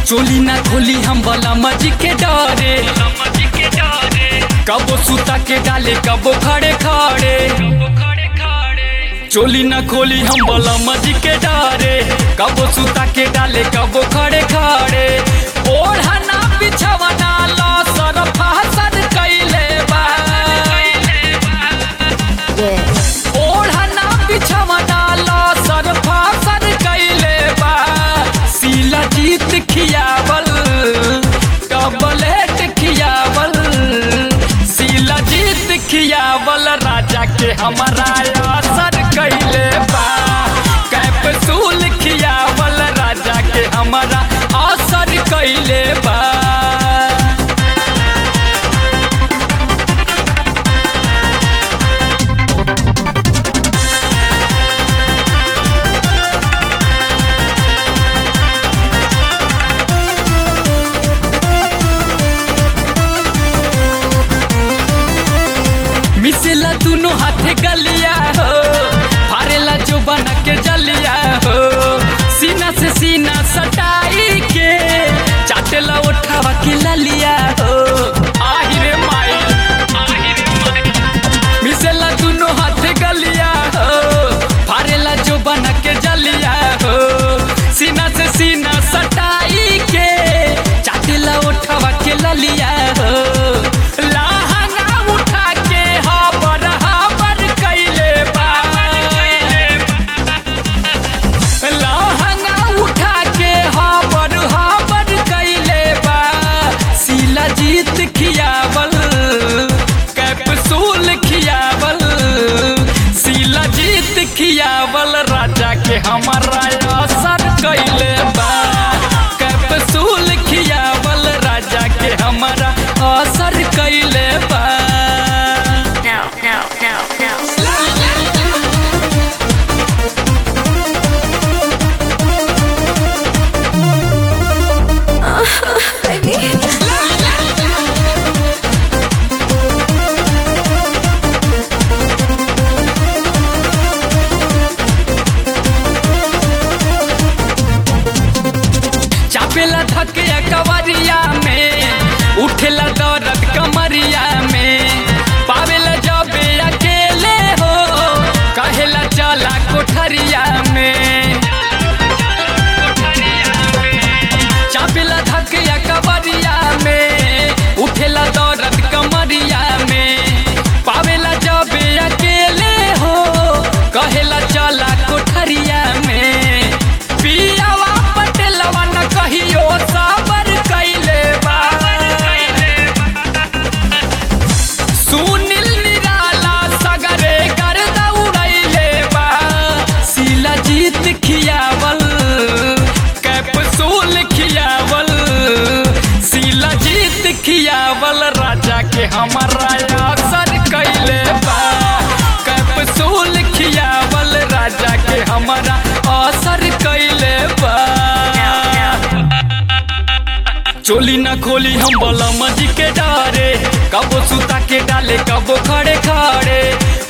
चोली ना खोली हम बला मजी के डरे कबो सुता के डाले कबो खड़े खड़े चोली ना खोली हम बला मजी के डरे कबो सुता के डाले कबो खड़े खड़े ओढ़ा ना बिछवा ना लो सरफा सर कैले बा ओढ़ना बिछवा डाला सरफा सर कैले बा सीला जीत खियावल कबलेट खियावल सीला जीत खियावल राजा के हमारा असर कैले बा कैप्सूल खियावल राजा के हमारा असर कैले बा मिसेला दोनों हाथे गलिया हो फारेला जो बना के जलिया हो सीना से सीना सटाई के चाटेला उठावा के ललिया हो आहिरे माई आहिरे माई मिसेला दोनों हाथे गलिया हो फारेला जो बना के जलिया हो सीना से सीना सटाई के चाटेला उठावा के ललिया हो लहंगा उठा के हाबर हाबर कैले बा लहंगा उठा के हाबर हाबर कैले बा सीला जीत खियावल कैप्सूल खियावल सीला जीत खियावल राजा के हमारा असर कैले बा कैप्सूल खियावल राजा के हमारा असर कैले बा No, no, no, no. चापेला धकिया कवरिया में उठेला दर्द कमरिया में पावेला जबे अकेले हो कहेला चला कोठरिया में चापेला धकिया कवरिया में उठेला दर्द कमरिया में पावेला जबे अकेले हो कहेला चला कोठरिया में पियावा पटेलवा न कहियो साबर कैले बा सुनील निराला सगरे कर दौड़ैले बा सीला जीत खियावल कैप्सूल खियावल सीला जीत खियावल राजा के हमारा असर कैले बा कैप्सूल खियावल राजा के हमारा असर कैले बा चोली न खोली हम बलम जी के डारे कबो सुता के डाले कबो खड़े खड़े